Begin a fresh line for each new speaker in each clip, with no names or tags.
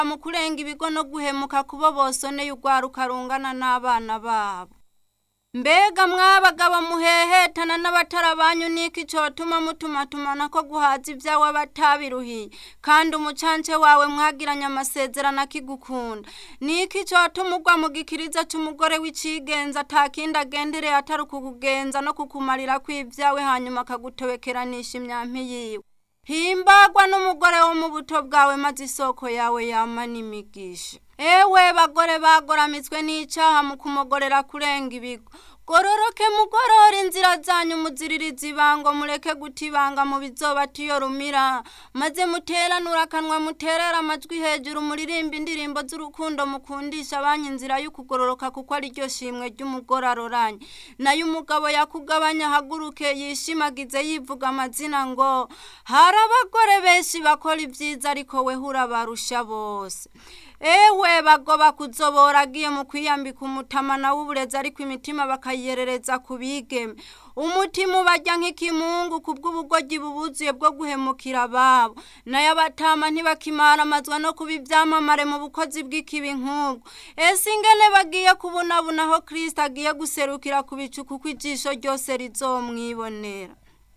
mu kurenga ibigo no guhemuka kubo bosoneye urwaruka rungana n'abana babo mbega mwabagabo muhehetana n'abatara banyu niki cotuma mutumatumana ko guhaza ibyawe batabiruhiye kandi umucance wawe mwagiranye amasezerano akigukunda niki cotuma ugwa mu gikiriza c'umugore w'icigenza atakindi agendereye atari ukukugenza no kukumarira kw'ibyawe hanyuma akagutobekeranisha imyampi yiwe himbagwa n'umugore wo mu buto bwawe maze isoko yawe yama n'imigisha ewe bagore bagoramitswe n'icaha mu kumogorera kurenga ibigo gororoke mugorora inzira zanyu muziririza ibango mureke guta ibanga mu bizobata iyo rumira maze muteranura akanwa muterera amajwi hejuru muririmba indirimbo z'urukundo mukundisha abanyu inzira y'ukugororoka kuko ari ryo shimwe ry'umugore aroranye nayo umugabo yakugabanya ahaguruke yishimagize yivuga amazina ngo hari abagore benshi bakora ibyiza ariko we urabarusha bose ewe bagoba kuzobora agiye mu kwiyambika umutamana w'uburezi ariko imitima bakayerereza ku bigeme umutima ubarya nk'ikimungu ku bw'ubugoryi bubuzuye bwo guhemukira ababo nayo abatama ntibakimara amazwa no kuba ibyamamare mu bukozi bw'ikibi nk'ubwo ese ingene bagiye kubunabuna aho kirisita agiye guserukira ku bicu kuko ijisho ryose rizomwibonera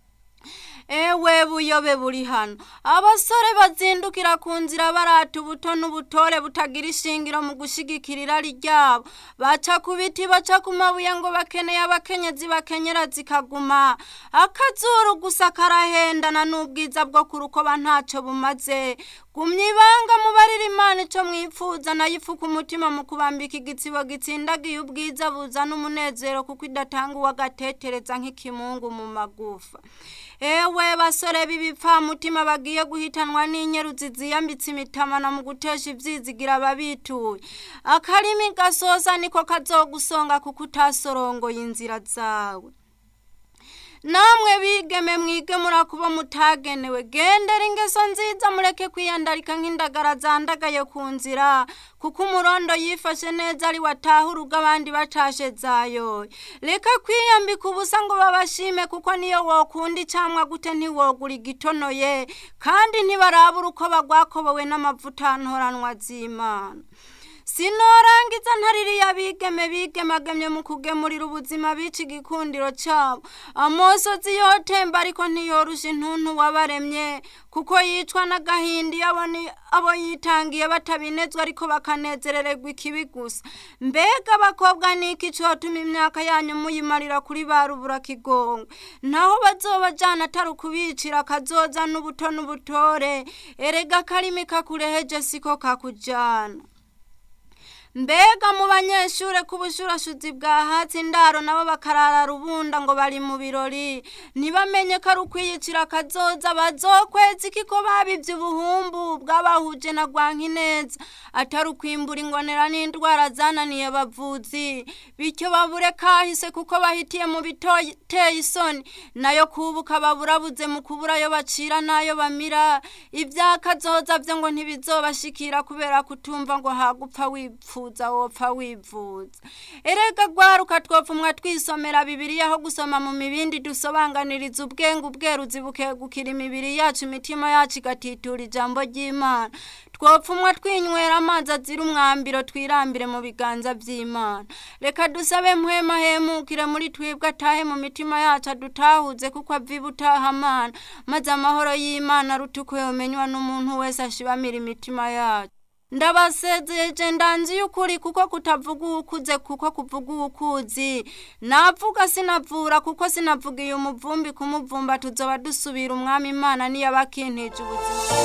ewe buyobe buri hano abasore bazindukira ku nzira barata ubuto n'ubutore butagira ishingiro mu gushigikira irari ryabo baca ku biti baca ku mabuye ngo bakeneye abakenyezi bakenyera zikaguma akazuru gusa karahendana n'ubwiza bwo ku rukoba ntacyo bumaze gumya ibanga mubarira imana ico mwipfuza nayo ifuka umutima mu kubambika igitsibo gitsindagiye ubwiza buzana umunezero kuko idatanga uwagatetereza nk'ikimungu mu magufa ewe basore b'ibipfamutima bagiye guhitanwa n'inyeruzi ziyambitse imitamana mu gutesha ivyizigira ababituye akarimi gasosa niko kazogusonga kuko utasorongoye inzira zawe namwe bigeme mwige murakuba mutagenewe gendera ingeso nziza mureke kwiyandarika nk'indagara zandagaye ku nzira kuko umurondo yifashe neza ari wataha urugo abandi batashe zayoye reka kwiyambika ubusa ngo babashime kuko niyo wokunda icamwa gute ntiwogura igitonoye kandi ntibarabura uko bagwakobowe n'amavuta ntoranwa z'imana sinorangiza ntaririya bigeme bigemagemye mu kugemurira ubuzima bica igikundiro cabo amosozi yotemba ariko ntiyorusha intuntu wabaremye kuko yicwa n'agahinda iyo abo yitangiye batabinezwa ariko bakanezerererwa ikibi gusa mbega abakobwa niki cotuma imyaka yanyu muyimarira kuri ba rubura kigongo naho bazobajana atari ukubicira kazoza n'ubuto n'ubutore erega akarimi kakureheje siko kakujana mbega mu banyeshure ku bushurashuzi bwa hatsi indaro nabo bakarara rubunda ngo bari mu birori ntibamenye ko ari ukwiyicira akazoza bazokwezi kiko babivye ubuhumbu bw'abahuje na rwankineza atari ukwimbura ingonera n'indwara zananiye abavuzi bityo babure kahise kuko bahitiye mu biteye isoni nayo kubuka baburabuze mu kubura ayo bacira n'ayo bamira ivyakazoza vyo ngo ntibizobashikira kubera kutumva ngo hagupfa wipfu wifuza wopfa wivuza erega gwaruka twopfumwa twisomera bibiliya aho gusoma mu mibindi dusobanganiriza ubwenge ubweruzi bukegukira imibiri yacu imitima yacu igatitura ijambo ry'imana twopfumwa twinywera amazi azira umwambiro twirambire mu biganza by'imana reka dusabe mpwema hemukire muri twebwe atahe mu mitima yacu adutahuze kuko aviba utaha amana maze amahoro y'imana aruta uko yomenywa n'umuntu wese ashibamira imitima yacu ndabasezeje ndanzi y'ukuri kuko kutavuga uwukuze kuko kuvuga uwukuzi navuga sinavura kuko sinavugiye umuvumbi kumuvumba tuzoba dusubira umwami imana niyo abakintije ubuzima